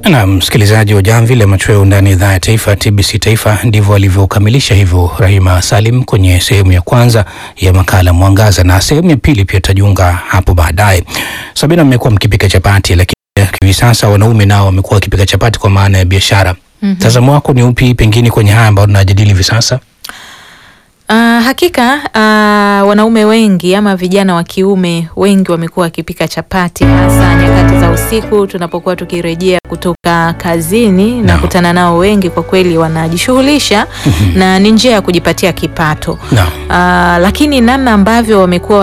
Na msikilizaji wa Jamvi la Machweo ndani ya idhaa ya taifa TBC Taifa, ndivyo alivyokamilisha hivyo Rahima Salim kwenye sehemu ya kwanza ya makala Mwangaza, na sehemu ya pili pia tajiunga hapo baadaye. Sabina, mmekuwa mkipika chapati, lakini hivi sasa wanaume nao wamekuwa wakipika chapati kwa maana ya biashara. Mtazamo wako ni upi pengine kwenye haya ambayo tunajadili hivi sasa? Uh, hakika uh, wanaume wengi ama vijana wa kiume wengi wamekuwa wakipika chapati hasa nyakati za usiku tunapokuwa tukirejea kutoka kazini na No. kutana nao wengi kwa kweli wanajishughulisha na ni njia ya kujipatia kipato. Naam. Uh, lakini namna ambavyo wamekuwa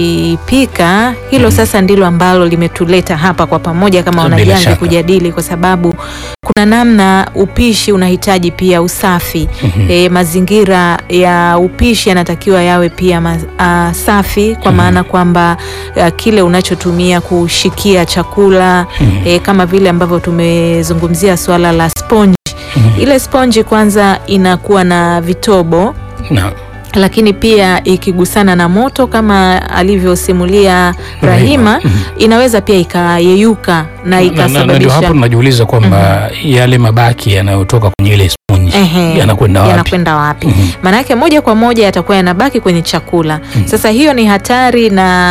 wakipika hilo sasa ndilo ambalo limetuleta hapa kwa pamoja kama Bila wanajamvi shaka. kujadili kwa sababu kuna namna upishi unahitaji pia usafi. E, mazingira ya upishi yanatakiwa yawe pia ma, a, safi kwa maana kwamba a, kile unachotumia kushikia chakula e, kama vile ambavyo tumezungumzia suala la sponge. Ile sponge kwanza inakuwa na vitobo Naam. lakini pia ikigusana na moto kama alivyosimulia Rahima, inaweza pia ikayeyuka na Na- na- na ndio hapo ikasababisha tunajiuliza kwamba yale mabaki yanayotoka kwenye ile sponji Ehe, yanakwenda wapi? yanakwenda wapi? Maana yake moja kwa moja yatakuwa yanabaki kwenye chakula. Sasa hiyo ni hatari,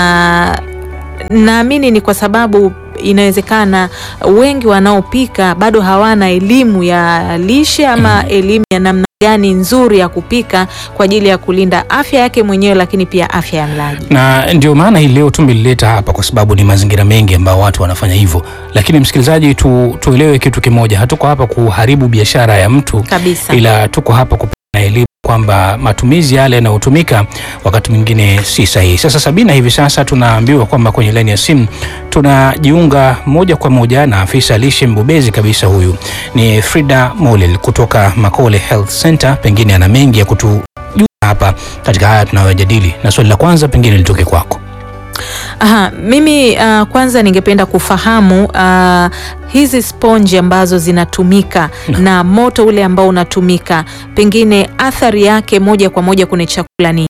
na naamini ni kwa sababu inawezekana wengi wanaopika bado hawana elimu ya lishe ama elimu ya namna gani nzuri ya kupika kwa ajili ya kulinda afya yake mwenyewe, lakini pia afya ya mlaji. na ndio maana hii leo tumelileta hapa kwa sababu ni mazingira mengi ambao watu wanafanya hivyo, lakini msikilizaji, tu, tuelewe kitu kimoja, hatuko hapa kuharibu biashara ya mtu Kabisa. ila tuko hapa kupana elimu kwamba matumizi yale yanayotumika wakati mwingine si sahihi. Sasa Sabina, hivi sasa tunaambiwa kwamba kwenye laini ya simu tunajiunga moja kwa moja na afisa lishe mbobezi kabisa, huyu ni Frida Molel kutoka Makole Health Center. Pengine ana mengi ya kutujuza hapa katika haya tunayojadili, na swali la kwanza pengine litoke kwako. Aha, mimi uh, kwanza ningependa kufahamu uh, hizi sponji ambazo zinatumika na moto ule ambao unatumika, pengine athari yake moja kwa moja kwenye chakula ni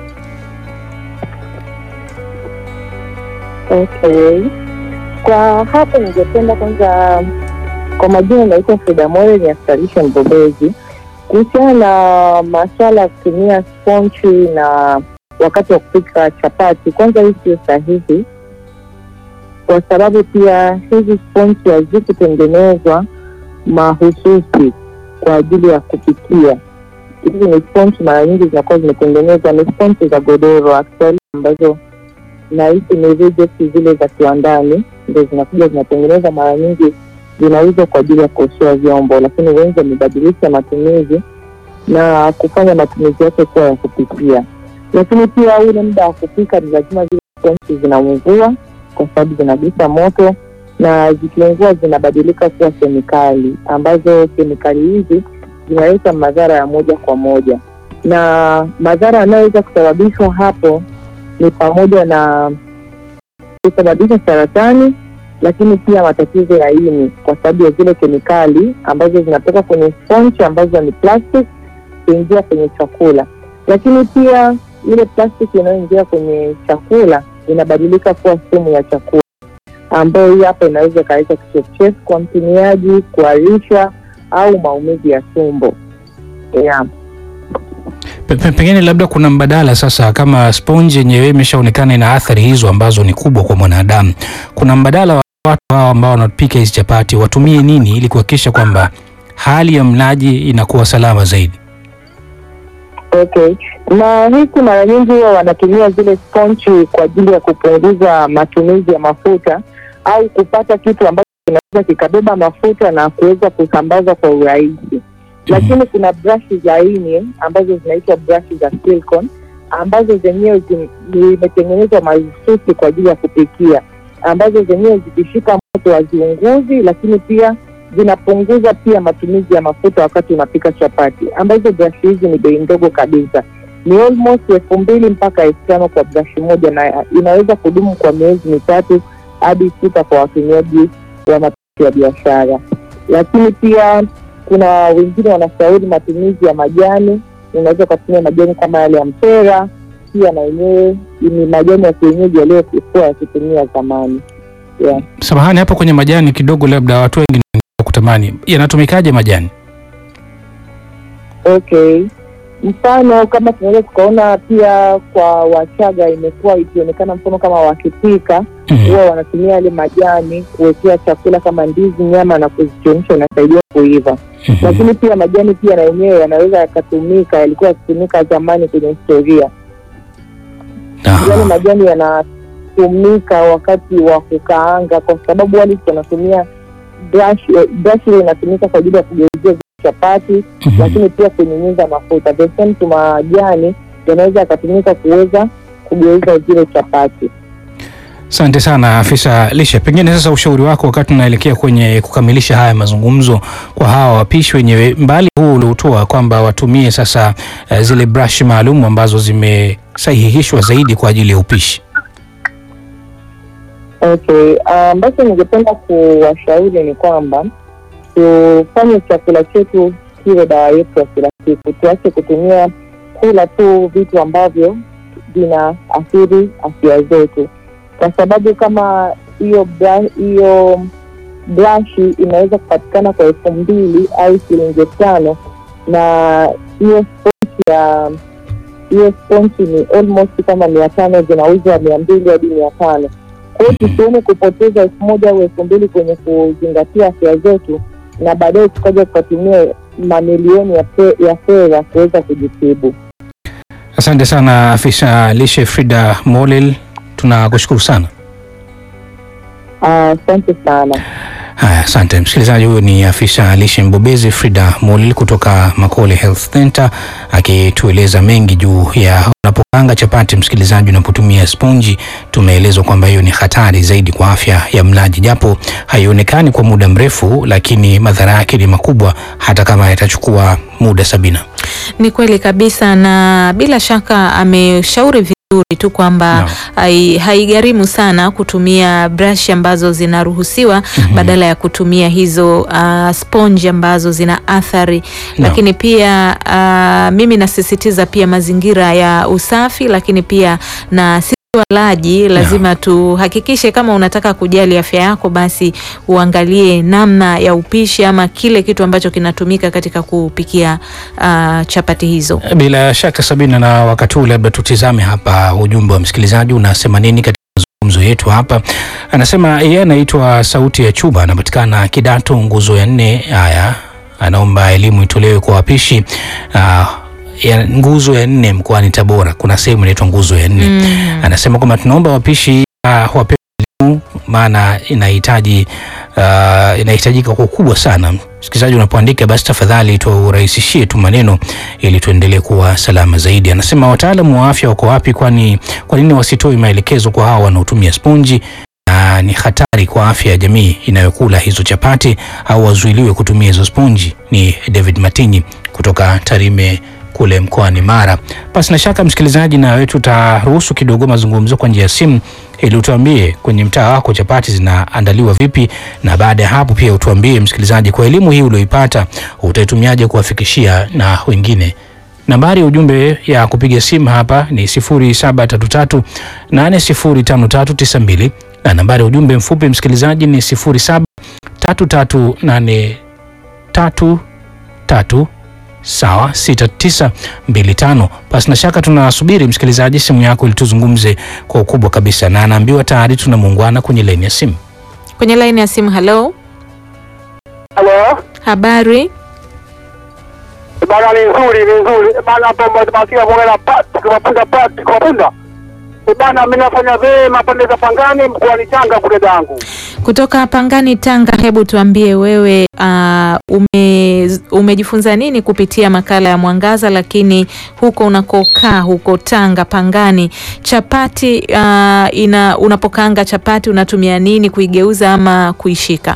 Okay. Kwa hapo ningependa kwanza, kwa majina naitwa Frida More, ni afisa lishe mbobezi. Kuhusiana na masuala ya kutumia sponchi na wakati wa kupika chapati, kwanza hii sio sahihi, kwa sababu pia hizi sponchi hazikutengenezwa mahususi kwa ajili ya kupikia. Hizi ni sponchi mara nyingi zinakuwa zimetengenezwa, ni sponchi za godoro actually ambazo na hizi ni rejects zile za kiwandani ndo zinakuja zinatengeneza, mara nyingi zinauzwa kwa ajili ya kuoshea vyombo, lakini wengi wamebadilisha matumizi na kufanya matumizi yake kuwa ya kupikia. Lakini pia ule muda wa kupika ni lazima zile sponji zinaungua, kwa sababu zinagusa moto, na zikiungua zinabadilika kuwa kemikali, ambazo kemikali hizi zinaleta madhara ya moja kwa moja, na madhara yanayoweza kusababishwa hapo ni pamoja na kusababisha saratani, lakini pia matatizo ya ini kwa sababu ya zile kemikali ambazo zinatoka kwenye sponge ambazo ni plastic kuingia kwenye chakula. Lakini pia ile plastic inayoingia kwenye chakula inabadilika kuwa sumu ya chakula, ambayo hii hapa inaweza ikaleta kichefuchefu kwa mtumiaji, kuharisha au maumivu ya tumbo yeah. Pe- pe- Pengine labda kuna mbadala sasa, kama sponji yenyewe imeshaonekana ina athari hizo ambazo ni kubwa kwa mwanadamu, kuna mbadala wa watu hao ambao wanapika hizi chapati watumie nini ili kuhakikisha kwamba hali ya mlaji inakuwa salama zaidi? Okay, na hiki mara nyingi huwa wanatumia zile sponchi kwa ajili ya kupunguza matumizi ya mafuta au kupata kitu ambacho kinaweza kikabeba mafuta na kuweza kusambaza kwa urahisi. Lakini kuna brashi laini ambazo zinaitwa brashi za silicone ambazo zenyewe zim- zimetengenezwa mahususi kwa ajili ya kupikia, ambazo zenyewe zikishika moto haziunguzi, lakini pia zinapunguza pia matumizi ya mafuta wakati unapika chapati, ambazo brashi hizi ni bei ndogo kabisa, ni almost elfu mbili mpaka elfu tano kwa brashi moja, na inaweza kudumu kwa miezi mitatu hadi sita kwa watumiaji wa mapishi ya biashara. Lakini pia kuna wengine wanashauri matumizi ya majani, unaweza ukatumia majani kama yale ya mpera, pia na yenyewe ni majani ya kienyeji yaliyokuwa yakitumia zamani yeah. Samahani, hapo kwenye majani kidogo, labda watu wengi kutamani, yanatumikaje majani? Okay, mfano kama tunaweza tukaona pia kwa Wachaga imekuwa ikionekana mfano kama wakipika Mhm. huwa wanatumia yale majani kuwekea chakula kama ndizi, nyama na kuzichemsha, inasaidia kuiva. Mhm. Lakini pia majani pia na yenyewe yanaweza yakatumika, yalikuwa yakitumika zamani kwenye historia. Aha. Yale majani yanatumika wakati wa kukaanga, kwa sababu wale wanatumia brush, eh, brush ile inatumika kwa ajili ya kugeuzia zile chapati Mhm. lakini pia kunyunyiza mafuta. The same tu majani yanaweza yakatumika kuweza kugeuza zile chapati. Asante sana afisa lishe. Pengine sasa ushauri wako wakati tunaelekea kwenye kukamilisha haya mazungumzo kwa hawa wapishi wenyewe, mbali huu uliotoa kwamba watumie sasa eh, zile brush maalum ambazo zimesahihishwa zaidi kwa ajili ya upishi. Okay, ambacho ningependa kuwashauri ni kwamba tufanye chakula chetu kiwe dawa yetu ya kila siku, tuache kutumia kula tu vitu ambavyo vina athiri afya zetu, kwa sababu kama hiyo bra- hiyo brashi inaweza kupatikana kwa elfu mbili au shilingi tano na hiyo sponji ya hiyo sponji ni almost kama mia tano zinauzwa mia mbili hadi mia tano kwa hiyo tusione kupoteza elfu moja au elfu mbili kwenye kuzingatia afya zetu na baadaye tukaja tukatumia mamilioni ya fe- ya fedha kuweza kujitibu. Asante sana afisa lishe Frida Molel, tunakushukuru sana. Ah, Asante sana. Haya, asante msikilizaji. Huyo ni afisa lishe mbobezi Frida Molil kutoka Makole Health Center akitueleza mengi juu ya unapopanga chapati. Msikilizaji, unapotumia sponji, tumeelezwa kwamba hiyo ni hatari zaidi kwa afya ya mlaji, japo haionekani kwa muda mrefu, lakini madhara yake ni makubwa, hata kama yatachukua muda. Sabina, Ni kweli kabisa, na bila shaka ameshauri vizuri tu kwamba Naam. hai- haigharimu sana kutumia brush ambazo zinaruhusiwa Mhm. badala ya kutumia hizo uh, sponge ambazo zina athari Naam. lakini pia uh, mimi nasisitiza pia mazingira ya usafi, lakini pia na sisi walaji lazima tuhakikishe kama unataka kujali afya yako, basi uangalie namna ya upishi ama kile kitu ambacho kinatumika katika kupikia uh, chapati hizo. Bila shaka Sabina, na wakati huu labda tutizame hapa ujumbe wa msikilizaji unasema nini katika mazungumzo yetu hapa. Anasema yeye anaitwa Sauti ya Chuba, anapatikana Kidato, nguzo ya nne. Haya, anaomba elimu itolewe kwa wapishi ah, ya nguzo ya nne mkoani Tabora. Kuna sehemu inaitwa nguzo ya nne. Mm. Anasema kwamba tunaomba wapishi uh, wapewe elimu maana inahitaji uh, inahitajika kwa ukubwa sana. Msikilizaji, unapoandika basi tafadhali turahisishie tu maneno ili tuendelee kuwa salama zaidi. Anasema wataalamu wa afya wako wapi? Kwani kwa nini wasitoe maelekezo kwa hawa wanaotumia sponji na ni hatari kwa afya ya jamii inayokula hizo chapati, au wazuiliwe kutumia hizo sponji? Ni David Matinyi kutoka Tarime kule mkoani Mara. Basi na shaka msikilizaji, na wewe tutaruhusu kidogo mazungumzo kwa njia ya simu ili utuambie kwenye mtaa wako chapati zinaandaliwa vipi, na baada ya hapo pia utuambie msikilizaji, kwa elimu hii ulioipata utaitumiaje kuwafikishia na wengine. Nambari ya ujumbe ya kupiga simu hapa ni 0733 805392 na nambari ya ujumbe mfupi msikilizaji ni 07338333 sawa 6925. Basi na shaka tunasubiri msikilizaji simu yako ili tuzungumze kwa ukubwa kabisa, na anaambiwa tayari tuna muungwana kwenye laini ya simu. Kwenye laini ya simu, halo, Halo, habari? bana, ni nzuri, ni nzuri bana. Hapo masikia kuongea pati kwa punda pati kwa punda bana, mimi nafanya vema pande za Pangani mkoani Tanga kule dangu. Kutoka Pangani, Tanga. Hebu tuambie wewe, uh, ume, umejifunza nini kupitia makala ya Mwangaza, lakini huko unakokaa huko Tanga Pangani, chapati uh, ina unapokaanga chapati unatumia nini kuigeuza ama kuishika?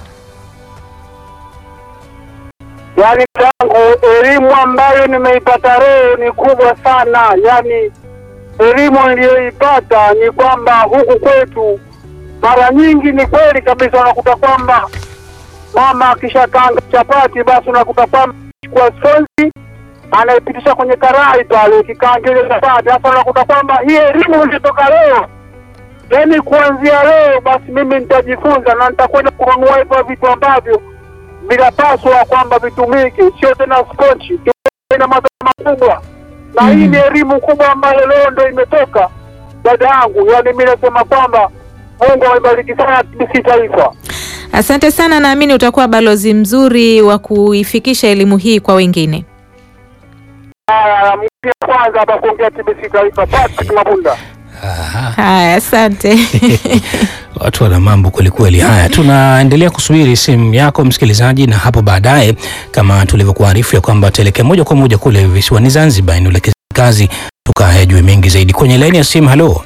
Yaani dangu, elimu ambayo nimeipata leo ni kubwa sana. Yaani elimu niliyoipata ni kwamba huku kwetu mara nyingi, ni kweli kabisa, unakuta kwamba mama akishakanga chapati, basi unakuta kwamba kwa sponji anaipitisha kwenye karai pale, ikikaanga ile chapati. Sasa unakuta kwamba hii elimu ilitoka leo, yaani kuanzia leo, basi mimi nitajifunza na nitakwenda kununua hivyo vitu ambavyo vinapaswa kwamba vitumike, sio tena sponchi, ina madhara makubwa, na Mhm. hii ni elimu kubwa ambayo leo ndo imetoka dada yangu. Yani mi nasema kwamba Mungu amebariki sana TBC Taifa. Asante sana, naamini utakuwa balozi mzuri wa kuifikisha elimu hii kwa wengine. Haya, mgeni wa kwanza hapa kuongea TBC Taifa, Patrick Mabunda. Aha. Haya, asante. Watu wana mambo kwelikweli. Haya, tunaendelea kusubiri simu yako msikilizaji, na hapo baadaye, kama tulivyokuarifu ya kwamba tuelekea moja kwa moja kule visiwani Zanzibar, nielekeze kazi tukayajue mengi zaidi. Kwenye laini ya simu, halo,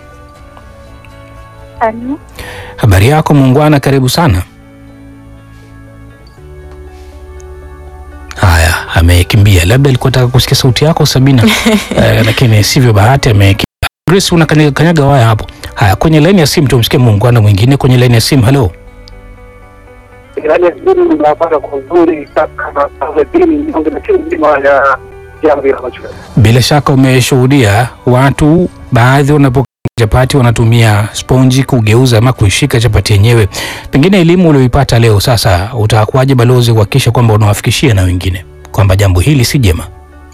Halo, habari yako muungwana, karibu sana. Haya, amekimbia, labda alikuwa nataka kusikia sauti yako Sabina, eh, lakini sivyo bahati, amekimbia. Grace, unakanyaga kanyaga waya hapo. Haya, kwenye laini ya simu tumsikie muungwana mwingine kwenye laini ya simu. Halo. Yaani sisi tunapata kwa uzuri kama kama dini ndio na timu nzima ya jambo la macho. Bila shaka umeshuhudia watu baadhi wanapoka chapati wanatumia sponji kugeuza ama kuishika chapati yenyewe. Pengine elimu ulioipata leo sasa, utakuwaje balozi kuhakikisha kwamba unawafikishia na wengine kwamba jambo hili si jema?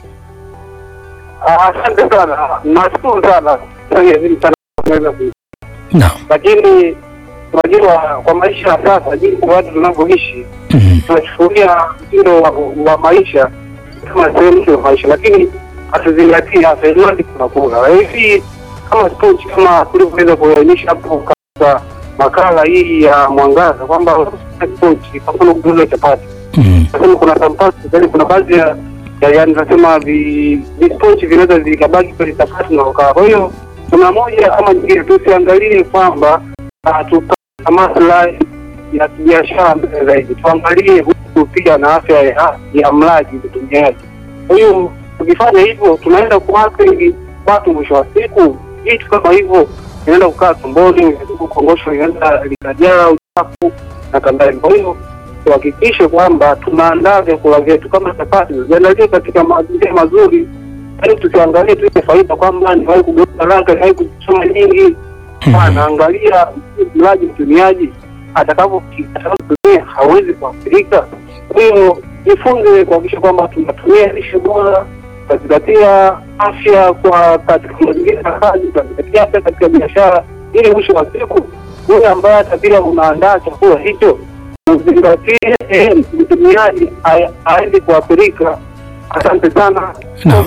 Ah, Asante sana, nashukuru sana Sasa hivi sana kuweza ku- Naam. lakini unajua kwa maisha ya sasa, jinsi watu tunavyoishi, Mhm. tunachukulia mtindo wa, wa maisha kama sehemu ya maisha, lakini hatuzingatii afya, iladi tunakula hivi kama sports, kama tulivyoweza kuainisha hapo katika makala hii ya mwangaza kwamba sports, kwa mfano kugeuza chapati Mhm. nasema kuna sampasi yani kuna baadhi ya ya- yani nasema vi visponchi vinaweza vikabaki kwenye chapati na ukaa. Kwa hiyo kuna moja ama nyingine, tusiangalie kwamba ah, tupata maslahi ya kibiashara mbele zaidi, tuangalie huku pia na afya ya, ya mlaji mtumiaji. Kwa hiyo tukifanya hivyo, tunaenda kuathiri watu. Mwisho wa siku, vitu kama hivyo inaenda kukaa tumboni, kongosho inaenda likajaa uchafu na kadhalika. Kwa hiyo tuhakikishe kwamba tunaandaa vyakula vyetu kama chapati ziandaliwe katika mazingira mazuri, yaani tusiangalie tu ile faida kwamba niwahi kugeuza haraka, niwahi kuchoma nyingi. Hapana, angalia mlaji mtumiaji atakavyotumia hawezi kuathirika. Kwa hiyo jifunze kuhakikisha kwamba tunatumia lishe bora, tunazingatia afya kwa katika mazingira ya kazi, tunazingatia afya katika biashara, ili mwisho wa siku yule ambaye hata bila unaandaa chakula hicho uzingatie eh, mtumiaji a- aende kuathirika. Asante sana. Naam.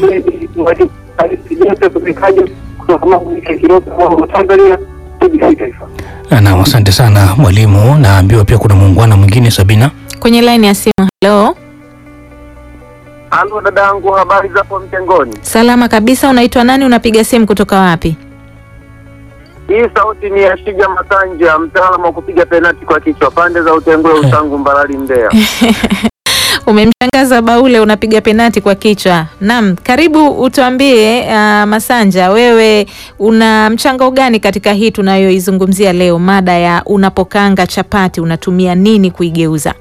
Tanzania TBC Taifa. Naam, asante sana mwalimu. Naambiwa pia kuna muungwana mwingine Sabina. Kwenye laini ya simu, halo. Alo dadangu, habari zapo mtengoni? Salama kabisa, unaitwa nani? Unapiga simu kutoka wapi? Hii sauti ni ya Shija Masanja, mtaalamu wa kupiga penati kwa kichwa, pande za Utengule, Usangu, Mbarali, Mbeya. Umemshangaza Baule, unapiga penati kwa kichwa. Naam, karibu utuambie, uh, Masanja, wewe una mchango gani katika hii tunayoizungumzia leo, mada ya unapokanga chapati unatumia nini kuigeuza?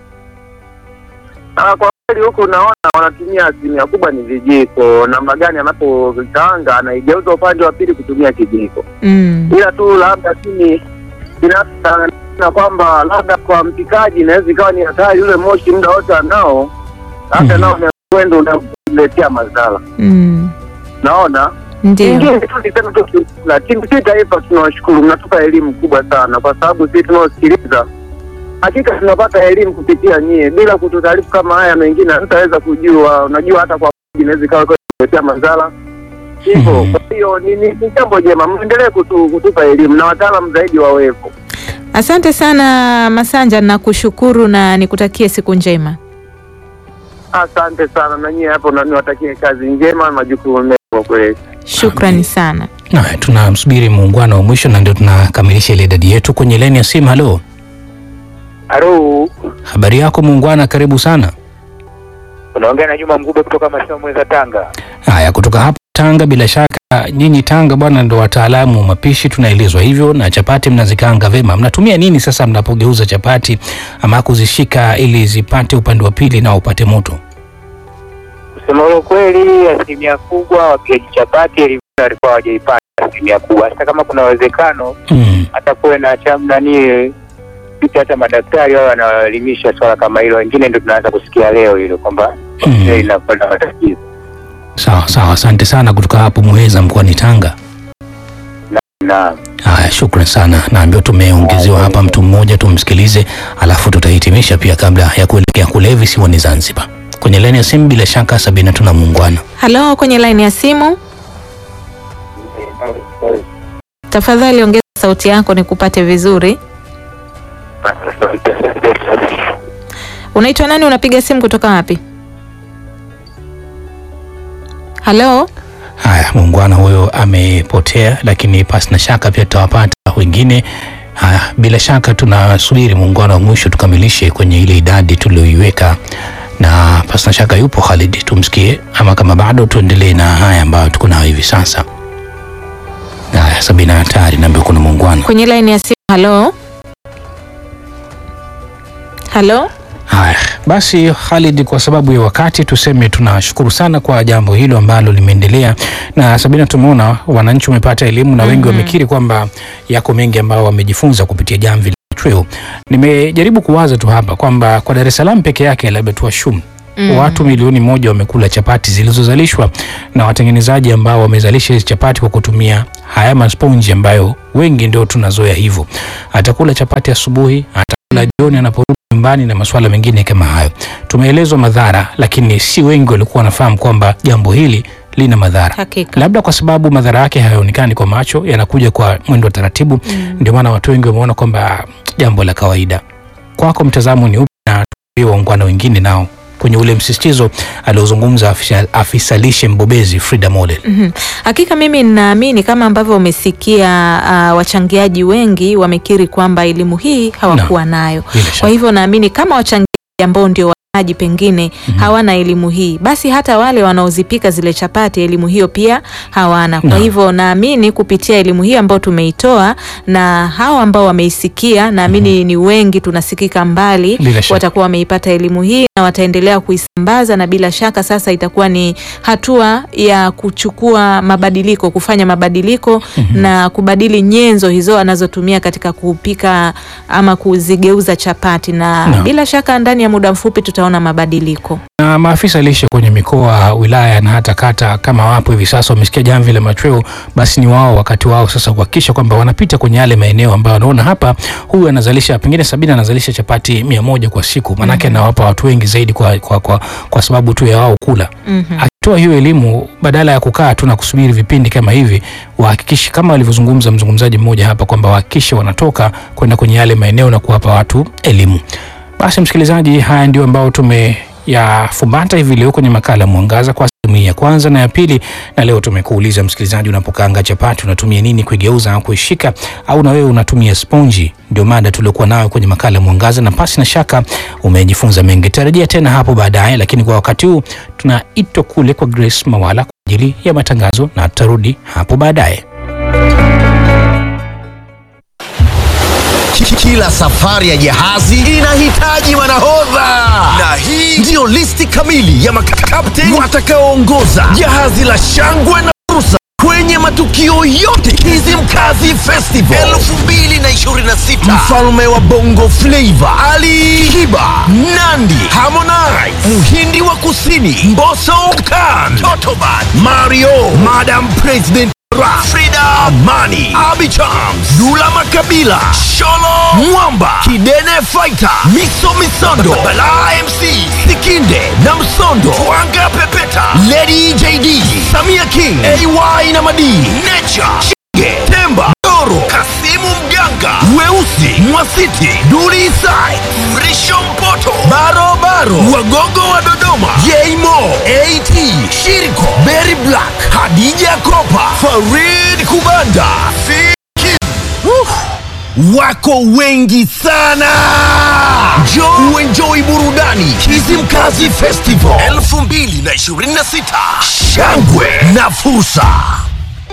Ah, kwa kweli huku unaona wanatumia asilimia kubwa ni vijiko. Namna gani anapokaanga anaigeuza upande wa pili kutumia kijiko, Mm. ila tu labda mimi binafsi na kwamba labda kwa mpikaji inaweza ikawa ni hatari, yule moshi muda wote anao, labda Mhm. nao unakwenda unamletea madhara. Mm. Naona Ndio. ingine tu niseme tu ki- lakini si taifa, tunawashukuru, mnatupa elimu kubwa sana, kwa sababu sisi tunaosikiliza hakika tunapata elimu kupitia nyie. Bila kututaarifu kama haya mengine hatutaweza kujua. Unajua, hata kwa inaweza ikawa kuletea madhara hivyo. Mhm. Kwa hiyo ni ni- ni jambo jema, mwendelee kutu, kutupa elimu na wataalamu zaidi wawepo. Asante sana Masanja, nakushukuru na nikutakie siku njema. Asante sana na nyie hapo, na niwatakie kazi njema na majukumu mema kwa kweli. Shukrani sana. Haya, tunamsubiri muungwana wa mwisho na ndio tunakamilisha ile idadi yetu kwenye laini ya simu. Halo, Halo, habari yako muungwana, karibu sana. unaongea na Juma Mgube kutoka Masomo za Tanga. Haya, kutoka hapa Tanga, bila shaka nyinyi Tanga bwana ndo wataalamu wa mapishi, tunaelezwa hivyo, na chapati mnazikaanga vema. Mnatumia nini sasa mnapogeuza chapati ama kuzishika ili zipate upande wa pili na upate moto? Kusema ule kweli, asilimia kubwa wapigaji chapati elimu walikuwa hawajaipata asilimia kubwa. Hata kama kuna uwezekano Mm. hata kuwe na cham nani iliyopita hata madaktari wao wanaelimisha swala kama hilo, wengine ndio tunaanza kusikia leo hilo kwamba Mm. mm. inapata matatizo Sawa sawa, asante sana kutoka hapo Muheza mkoani Tanga. na Haya, shukran sana. Naambiwa tumeongezewa hapa mtu mmoja, tumsikilize, alafu tutahitimisha pia kabla ya kuelekea kule visiwani Zanzibar. Kwenye laini ya simu bila shaka Sabina, tuna muungwana. Halo, kwenye laini ya simu, tafadhali ongeza sauti yako nikupate vizuri. Unaitwa nani? Unapiga simu kutoka wapi? Halo, Haya, muungwana huyo amepotea, lakini pasi na shaka pia tutawapata wengine. Haya, bila shaka tunasubiri muungano wa mwisho tukamilishe kwenye ile idadi tulioiweka, na pasi na shaka yupo Khalid, tumsikie, ama kama bado tuendelee na haya ambayo tuko nayo hivi sasa. Haya, Sabina hatari, naambia kuna muungwana. kwenye laini ya simu. Halo, halo. Haya basi, Khalid, kwa sababu ya wakati tuseme tunashukuru sana kwa jambo hilo ambalo limeendelea. Na Sabina, tumeona wananchi wamepata elimu na wengi wamekiri kwamba yako mengi ambao wamejifunza kupitia jamvi la machweo. Nimejaribu kuwaza tu hapa kwamba kwa Dar es Salaam peke yake labda tuwashum Mm. watu milioni moja wamekula chapati zilizozalishwa na watengenezaji ambao wamezalisha hizi chapati kwa kutumia haya masponji ambayo wengi ndio tunazoea hivyo. Atakula chapati asubuhi, atakula jioni anaporudi nyumbani na masuala mengine kama hayo. Tumeelezwa madhara, lakini si wengi walikuwa wanafahamu kwamba jambo hili lina madhara Hakika. labda kwa sababu madhara yake hayaonekani kwa macho, yanakuja kwa mwendo wa taratibu. Ndio maana watu wengi wameona kwamba ah, jambo la kawaida. Kwako mtazamo ni upi, na tuambie waungwana wengine nao kwenye ule msisitizo aliozungumza afisa, afisa lishe mbobezi Frida Model. Mhm. Hakika mimi ninaamini kama ambavyo umesikia uh, wachangiaji wengi wamekiri kwamba elimu hii hawakuwa nayo. Bila shaka. Kwa hivyo naamini kama wachangiaji ambao ndio walaji pengine hawana elimu hii, basi hata wale wanaozipika zile chapati elimu hiyo pia hawana. Kwa Naam. hivyo naamini kupitia elimu hii ambayo tumeitoa na hao ambao wameisikia, naamini ni wengi, tunasikika mbali, Bila shaka. watakuwa wameipata elimu hii na wataendelea kuisambaza, na bila shaka sasa itakuwa ni hatua ya kuchukua mabadiliko, kufanya mabadiliko na kubadili nyenzo hizo anazotumia katika kupika ama kuzigeuza chapati, na Naam. bila shaka ndani ya muda mfupi tutaona mabadiliko. na maafisa lishe kwenye mikoa, wilaya na hata kata, kama wapo hivi sasa wamesikia jamvi la machweo, basi ni wao wakati wao sasa kuhakikisha kwamba wanapita kwenye yale maeneo ambayo wanaona hapa, huyu anazalisha pengine Sabina anazalisha chapati mia moja kwa siku, maanake anawapa watu wengi zaidi kwa, kwa, kwa, kwa sababu tu ya wao kula Mhm. akitoa hiyo elimu badala ya kukaa tu na kusubiri vipindi kama hivi, wahakikishe kama alivyozungumza mzungumzaji mmoja hapa kwamba wahakikishe wanatoka kwenda kwenye yale maeneo na kuwapa watu elimu. Basi msikilizaji, haya ndio ambao tumeyafumbata hivi leo kwenye makala Mwangaza kwa sehemu hii ya kwanza na ya pili. Na leo tumekuuliza msikilizaji, unapokaanga chapati unatumia nini kuigeuza au kuishika, au na wewe unatumia sponji? Ndio mada tuliokuwa nayo kwenye makala Mwangaza, na pasi na shaka umejifunza mengi. Tarajia tena hapo baadaye, lakini kwa wakati huu tunaitwa kule kwa Grace Mawala kwa ajili ya matangazo, na tutarudi hapo baadaye. Kila safari ya jahazi inahitaji manahodha, na hii ndiyo listi kamili ya makapteni watakaoongoza jahazi la shangwe na fursa kwenye matukio yote Kizimkazi Festival 2026. Mfalme wa Bongo Flava Ali Kiba, Nandi, Harmonize, Mhindi wa Kusini Mbosso Khan, Totoban, Mario, Madam President Ra, Frida Amani, Abi Chams, Dula Makabila, Sholo Mwamba, Kidene Fighter, Miso Misondo, Bala MC, Sikinde na Msondo, Twanga Pepeta, Lady JD, Samia King, AY na Madii, Nature, Chige, Temba, Doro, Kasimu Mganga, Weusi, Mwasiti, Duli Isai, Mrisho Mpoto, Baro Baro, Wagogo wa Dodoma, Jmo, AT, Shiriko, Berry Black, Hadija Kopa, Farid Kubanda, Fiki. Woo! Wako wengi sana. Njoo uenjoy burudani Kizimkazi Festival 2026. Shangwe na fursa.